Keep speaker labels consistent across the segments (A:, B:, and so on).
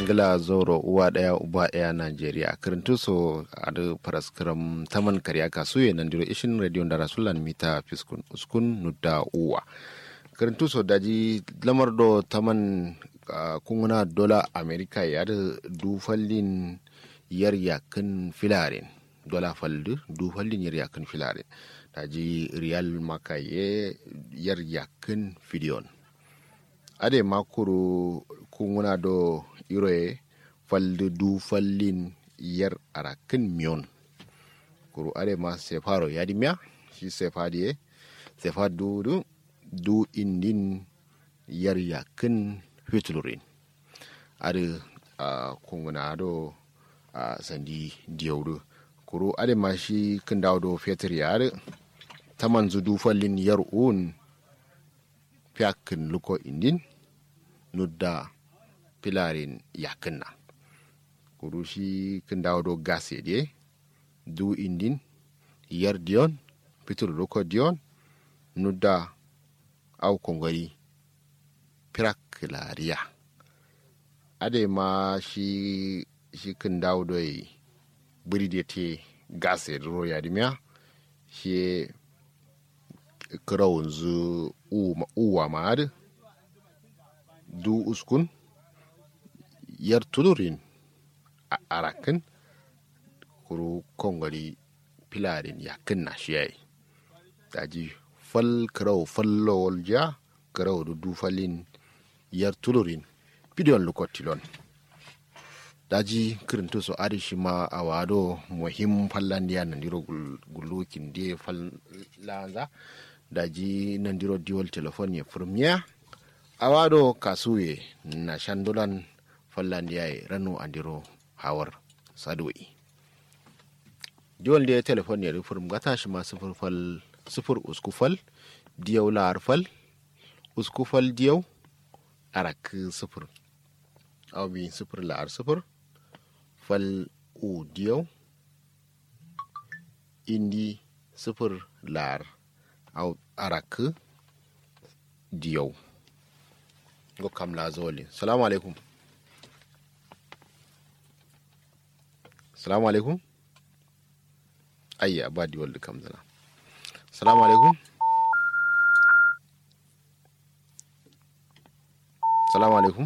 A: ngila zoro uwa daya uba daya Najeriya kirintu so adu paraskram taman karya kasuye nan diro ishin radio da rasulan mita fiskun uskun nudda uwa kirintu so daji lamar do taman uh, kunguna dola amerika ya da dufallin yar yakin filarin dola faldu dufallin yar yakin filarin daji riyal makaye yar yakin fidiyon ade makuru kunguna do iroye falde du fallin yar arakin miyon kuru ade ma sefaro yadi miya shi sefadiye sefa du du du indin yar yakin fitlurin ade uh, kunguna do uh, sandi diyaudu kuru ade ma shi kin dawo do fetur yare taman du fallin yar un fiyakin luko indin nudda pilarin yakinna kuru shi kin dawo do gase de du indin yar diyon pitur luko diyon nudda au kongari pirak lariya ade ma shi shi kin dawo do buri de te gase ro ya dimya shi kirawun zu uwa ma'ad du uskun yar tulurin a arakin kuru kongari pilarin yakin na shi yayi daji fal kirawo fallowol ja kirawo du dufalin yar tulurin bidiyon lukotilon daji kirinto so adi shi ma a wado muhim fallandiya nandiro gulukin de fallanza daji nandiro diwol telefon ya firmiya awado kasuye na shandulan fallandiyaye ranu andiro hawar sadoi diwol de telefon ya rufur gata shi ma sufur fal sufur uskufal diyau lahar fal uskufal diyau arak sufur awbi sufur lahar sufur fal u diyau indi sufur lahar arak diyau go kam la zoli salamu alaikum salamu alaikum ayya ba di waldi kam zana salamu alaikum salamu alaikum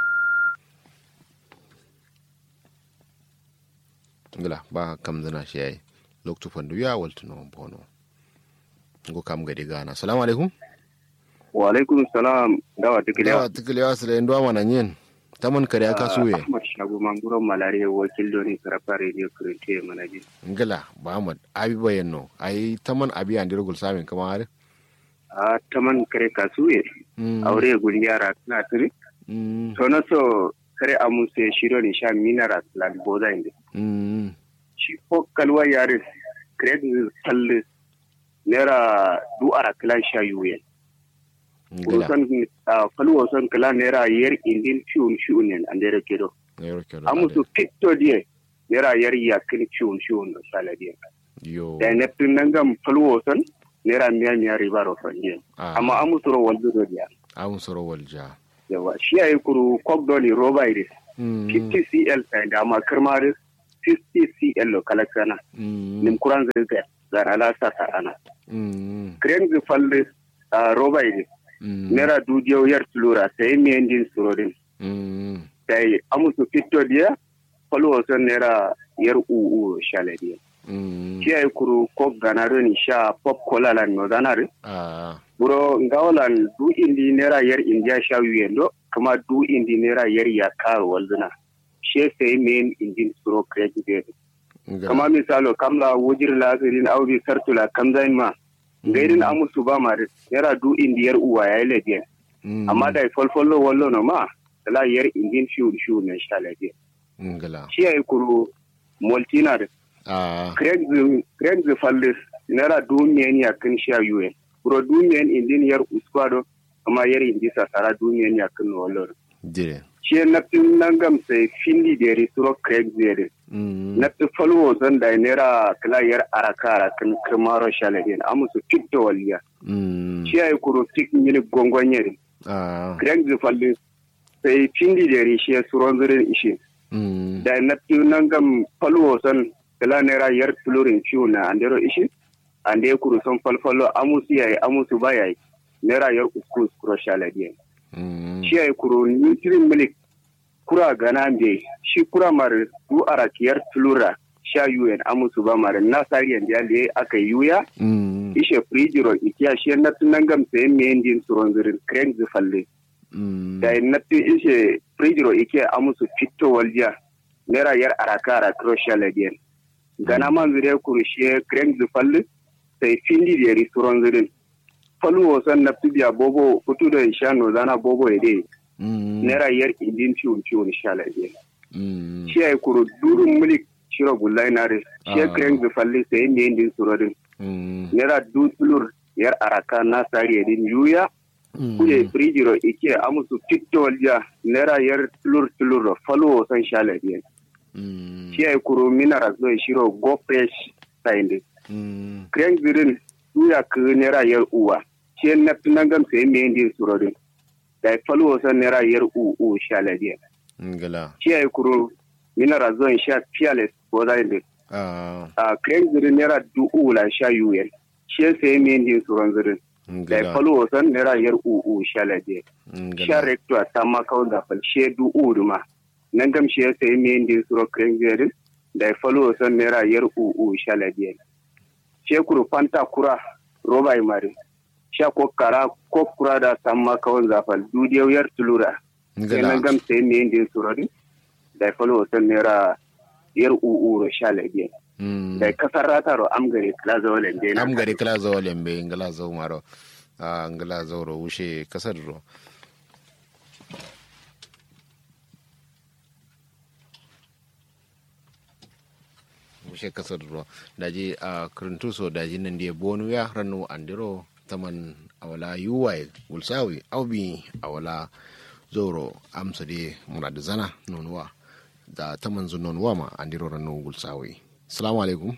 A: ngila ba kam zana shi yayi loktu fandu ya waltu no bono go kam gadi gana salamu alaikum
B: wa alaikum salam dawa tikiliya
A: dawa tikiliya su da yin duwa mana yin ta mun kare aka suye
B: ahmad shagu manguron malare wakil doni karafa radio kurente manaji
A: ngila ba ahmad abi bayan no ai ta man abi an dirgul samin kama har
B: a taman kare kasuye aure guri yara na tiri to na so kare amuse shiro ni sha minara lan boda inde shi ko kalwa yare kare salle nera du ara klan sha yuyen kusan faluwa son kala naira yar indin ciwon ciwon ne an dare kedo amusu fito die naira yar yakin ciwon ciwon da saladiya da na tun nan gam faluwa son naira miya miya riba ro fanye amma amusu ro waldo do dia
A: amusu ro walja
B: yawa shi ayi kuru kok doli roba ire 50 cl da ma kirmari 50 cl lo kala kana nim kuran zai zara la sa sarana kren zi falle roba ire naira dudiyau yar tulura sai miyan din surodin sai amusu fito diya falwa son naira yar uu shaladiya shi ay kuru ko ganaro ni sha pop cola lan no ganare buro ngawalan du indi naira yar india sha yendo kama du indi naira yar ya karo walduna she sai miyan indin suro credit kama misalo kamla wujir lazirin audi sartula kamzain ma gairin amusu ba ma yara du indiyar uwa ya yi labiyan amma da folfollo wallo no ma la yar indin shiu shiu na sha labiyan shi ya yi kuru moltina da craig the fallis nara du miyan ya kan sha yuwen kuro du miyan indin yar uskwado amma yar indi sasara du miyan ya kan wallo shi na tun nan gam sai findi da risuro craig zere na tu falwo zan da nera kala yar araka arakan kirmaro shaladin amusu tikto waliya shi ay kuro tik mini gongonye craig zefalli sai pindi da rishe suron zirin ishe da na fi nan gam falwo son kala naira yar tulurin ciwo na andero ishe ande kuru son falfalo amusu yayi amusu ba yayi naira yar uku uskuro shaladiyan shi yayi kuru nutrin milik kura gana be shi kura mar du arakiyar tulura sha un amusu ba mare na sariyan da le aka yuya ishe frijiro ikiya shi na tunan gam sai me ndin suron zirin kren zifalle da na tu ishe frijiro ikiya amusu fito waljiya naira yar araka ara crochet ladiyan gana man zire kuru shi kren zifalle sai findi da yari suron zirin falu wasan na tubiya bobo kutu da shano zana bobo ya dai naira yar indin ciwon ciwon sha ladiyan shi ya yi kuru durun milik shiro gullai na re she kren zu falli sai ne din surodin nera du tulur yar araka na sari din yuya kuje frijiro ike amusu tikto walja nera yar tulur tulur falo san shala biyan shi ay kuro minara zo shiro go fresh sainde kren zirin yuya ku nera yar uwa she na tunangam sai ne din surodin da falo san nera yar u u shala biyan
A: ngala
B: shi ay kuro minara zo sha fearless ko da inde a kren zirin nera du ula sha yuyen shi sai me ndi suron zirin da falo wasan nera yar u u sha lade sha recto ta ma kawo da fal she du u duma nan gam shi sai me ndi suro kren zirin da falo wasan nera yar u u sha lade she kuru fanta kura roba mari sha ko kara ko kura da ta ma kawo da fal du yar tulura nan gam sai me ndi suro da falo wasan nera yar u'uro sha labiya da kasar rataro am gari kala zawo lembe
A: am gari kala zawo lembe ngala zawo maro a ngala zawo ro wushe kasar ro wushe kasar ro daji a kuruntu so daji nan dia bonu ya ranu andiro taman awala yuwai gulsawi aubi awala zoro amsa de murad zana nonuwa da ta manzo non wama andiro rano gulsawi salamu alaikum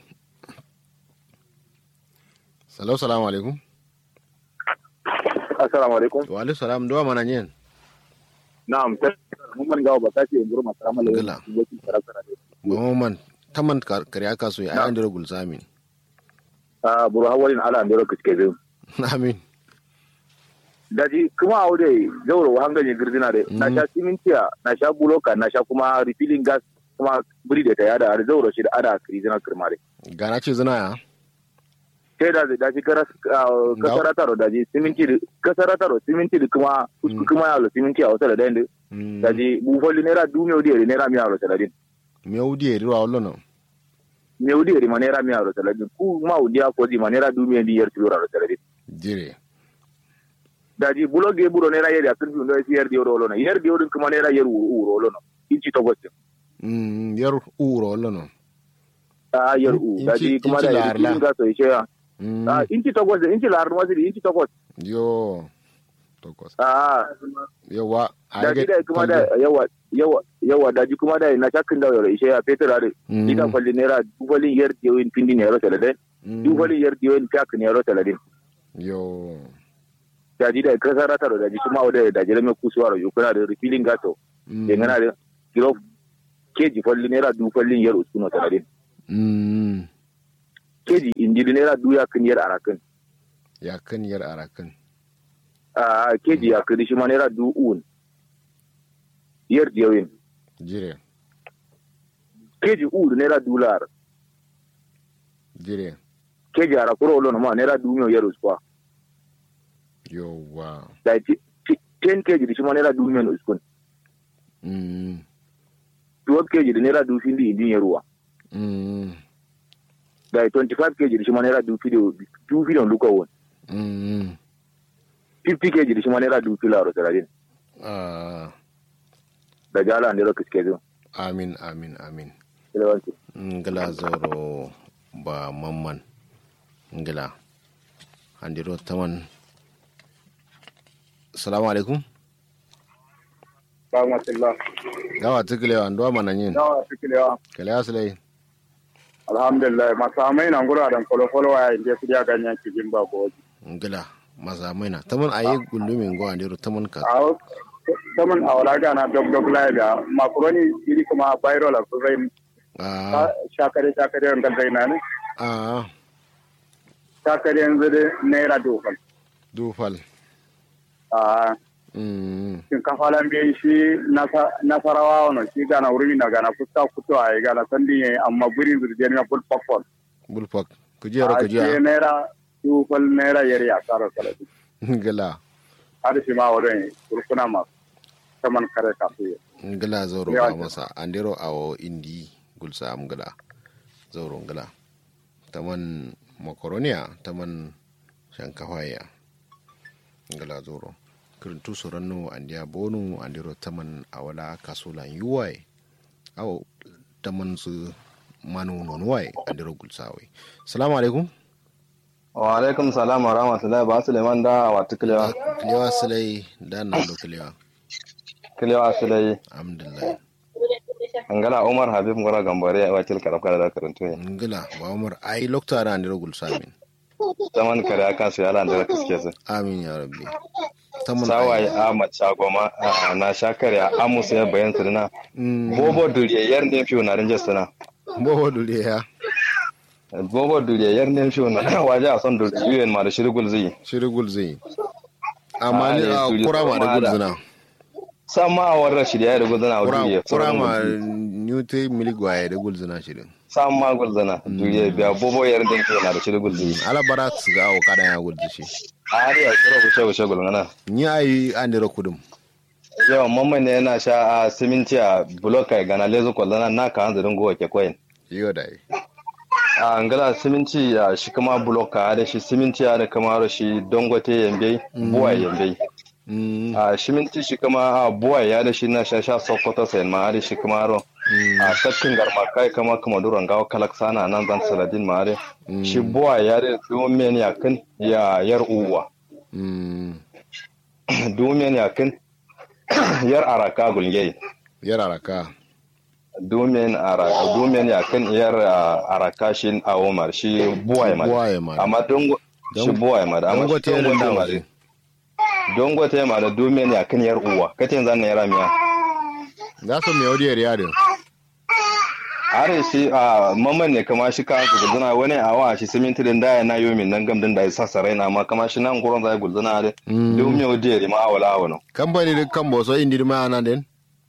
A: salau salamu alaikum
C: assalamu alaikum
A: wa alaikum salam do mana nyen
C: na'am ta mun man gawo ba kace ngoro masalamu alaikum
A: mun man taman kariya kaso ya andiro gulsamin
C: ah buru hawalin ala andiro kiske zai
A: amin
C: daji kuma a wude zauro wa hanganye girdina da na sha simintiya na sha buloka na sha kuma refilling gas kuma buri da ta yada har zauro shi da ada kirizina kirmare
A: gana ce zina ya
C: sai da da shi kasara taro da ji siminti kasara taro siminti da kuma kuma ya lo siminti a wata da dande daji bufoli naira dumiya wudi naira miya ro saladin
A: miya wudi ri wa wallo no
C: miya wudi ri ma naira miya ro saladin ku ma wudi ko di ma naira dumiya di yer tilo ro saladin
A: dire
C: daji buloge buro nera yeri akin bi ndo yer di oro lono yer di oro kuma nera yer uro uro lono inci to gosse
A: mm yer uro lono
C: a yer u daji kuma da yer kin ga so ishe ya a inci to gosse inci lar no ziri inci to gosse
A: yo to gosse
C: a
A: yawa
C: daji da kuma da yawa yawa yawa daji kuma da na shakin da yor ishe ya peter are ida falli nera dubalin yer di win pindi ne ro telade dubalin yer di win kak ne ro telade
A: yo
C: daji da kasa rata da daji kuma wadda da jere mai kusuwa da yukuna da refilling gato da ngana da kilo keji falli naira du fallin yar uskuno sanadin keji indili naira du ya kan yar arakan
A: ya kan yar arakan
C: a keji ya kan shi ma naira du un yar diyawin
A: jire
C: keji u naira du lar
A: jire
C: keji ara kuro lo ma naira du miyo yar uskwa
A: Yawwa.
C: Da ten kg da shi ma naira dubu miliyan uskun. Twelve kg da naira dubu findi indin yaruwa. Da twenty five kg da shi ma naira dubu fidiyo dubu fidiyon luka won. Fifty kg da shi ma naira dubu fila ro saradin. Da jala ne ro kiske zo.
A: Amin amin amin.
C: Ilawanci.
A: Ngala zoro ba mamman. Ngala. Andiro taman salamu alaikum
C: rahmatullah
A: gawa tukulewa ndo mana yin
C: gawa tukulewa
A: kale asalai
C: alhamdulillah masamai na ngura dan kolo kolo wa inde su ya ganyan cikin ba goji
A: ngila masamai na tamun ayi gullumin go andiro tamun ka
C: awo
B: saman awala gana dog dog la da makaroni iri kuma viral a kuzain
A: ah
B: shakare shakare an galzai na ne
A: ah
B: shakare yanzu da naira dokal
A: dufal
B: a
A: mm
B: shinkafa lan biyan shi nasa- nasarawa wani shi gana wuri na gana fuska kuto a yi gana sandi ya amma burin zurjeni na full popcorn
A: bulfak kujero
B: a ce
A: kujiya
B: naira dokal naira yari a tsara salati
A: ngala
B: har shi ma wurin kurkuna masu saman kare kafu
A: ngala zoro
B: Yawa
A: ba masa andero awo indi gulsa am ngala zoro ngala taman makaroniya taman shankafaya ngala zoro kirintu soranno andiya bonu andiro taman awala kasulan yuwai awo taman su manu non wai andiro gulsawe salamu alaikum
D: wa alaikum salam wa rahmatullahi ba suleiman da wata kilewa
A: kilewa silai da na do kilewa
D: kilewa sulai
A: alhamdulillah
D: angala umar habib ngora gambare a wakil karafka da karanto ya
A: ngala wa umar ai lokta da andiro gulsamin
D: zaman kare aka su yala da kaske su
A: amin ya rabbi taman
D: sawaye a mace goma a na shakare a amusu ya bayan su na bobo duriye yar ne fiyo na rinjes na
A: bobo dule ya
D: bobo duriye yar ne fiyo na waje a son duriye ma da shirgul zai
A: shirigul zai amma ni
D: Ah,
A: a
D: ne, turi
A: kura ma da
D: kuma da-
A: gulzuna
D: sama a warra shirya da gudana a duriye
A: kura ma newte miligwaye da gulzuna shirin
D: sama gulzana duriye biya bobo yar ne fiyo na da shirgul zai
A: ala bara su ga awo kada ya gulzi shi
D: a har ya shiro wuce wuce gulgana
A: ni ayi andiro kudum
D: yawan mamman ne yana sha a siminti a buloka gana lezu kwallana na ka hanzarin gowa ke koyin
A: yo dai
D: a angala siminti a shi kuma buloka da shi siminti a da kama shi dongote yambe buwa yambe
A: mm
D: a siminti shi kuma a buwa ya da shi na sha sha sokoto sayan ma da shi kuma ro a shakkin garma kai kama kuma duran gawa kalak sana nan zan saladin ma da shi buwa ya da domin ya kan ya yar uwa
A: mm
D: domin ya kan yar araka gulgei
A: yara raka
D: domin araka domin ya kan iyar ah, araka shi a Omar shi buwaye ma
A: Buwaye ma.
D: amma dongo
A: Don-
D: shi buwaye ma amma
A: Dango
D: shi
A: ta yadda
D: dongo
A: da
D: ma
A: waje.
D: dongo ta ma da domin ya kan yar uwa kace zan yara miya
A: za su mai wadiyar yadin
D: are shi a mamman ne kama shi ka gudana wani a wa shi siminti din da na yomi nan gam din da ya sasa raina amma kama shi nan gurin zai gudana da domin yau da ma awala awano
A: kamfani da kan boso indi ma ana den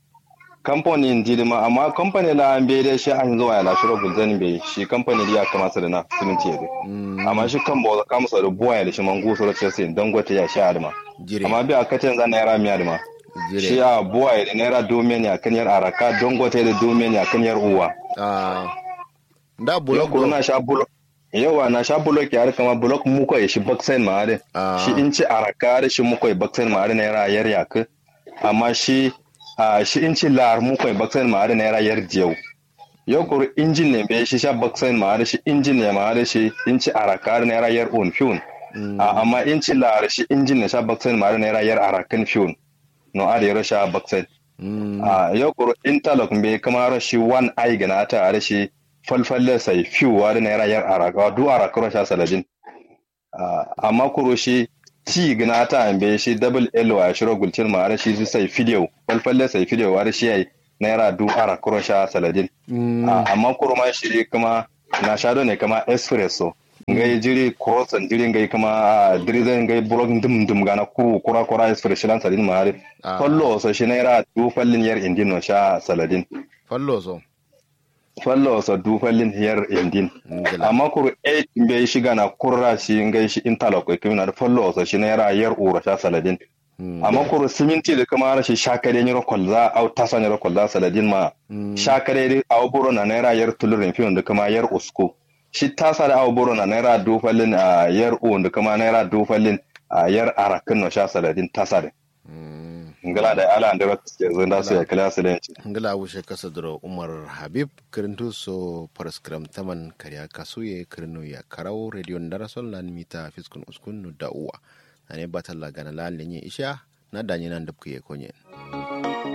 D: kamfanin jirma amma kamfanin la an bai da shi an zuwa ya lashiro gulzani bai shi kamfanin ya kamata da na siminti ya dai amma shi kan bawa kama sa da buwa da shi mangu su race sai don gwata ya sha adama
A: jire
D: amma bi a kacin zan naira miya adama shi
A: jire
D: a buwa da naira domin ya kan yar araka don gwata da domin ya kan yar uwa
A: ah da
D: yau
A: bulok
D: kuma na sha bulok yawa na sha bulok ya kama bulok muko ya shi baksain ma da
A: Ah.
D: shi in ci araka da shi muko ya baksain ma da naira yar yak amma shi a shi in ci lar muko ya baksain ma da naira yar jiyau yau kuru injin ne bai shi sha baksain ma da shi injin ne ma da shi in ci araka da naira yar on fiun a amma in ci lar shi injin ne sha baksain ma da naira yar arakan fiun no a da yaro sha baksain
A: Mm.
D: a yau kuro interlock bai kama rashi one eye gana ta a rashi falfalle sai fiwa da naira yar araka du araka rasha saladin Ah, amma kuro shi ti gana ta an bai shi double l wa shiro gulcin ma rashi su sai video falfalle sai video wa rashi yayi naira du araka rasha saladin
A: Mm.
D: Ah, amma kuro ma shi kuma na shado ne kama espresso ngai jiri croissant jiri ngai kama dirizen ngai blog dum dum gana kuru kura kura espresso lan saladin ma hari
A: Ah.
D: fallo so shi naira du fallin yar indin no sha saladin
A: fallo so
D: fallo so du fallin yar indin
A: ngila
D: amma kuru e bai shiga na kurra shi ngai shi interlock ko kuma da fallo so shi naira yar ura sha saladin
A: Mm.
D: amma kuru siminti da kuma shi shakare ni rokol za au tasa ni rokol za saladin ma
A: Mm.
D: shakare di au buro na naira yar tulurin fiyon da kuma yar usko shi tasa da au buro na naira du fallin a yar u da kuma naira du fallin a yar arakin no sha saladin tasa da
A: Mm.
D: ngala da ala da ke zanda su ya kala su da yanci
A: ngila wushe kasa duro umar habib kirintu so paraskram taman karya kasuye kirinu ya karau radio darasol lan mita fiskun uskun nu da uwa ane batalla gana lan lenye isha na danyi nan dabkuye konyen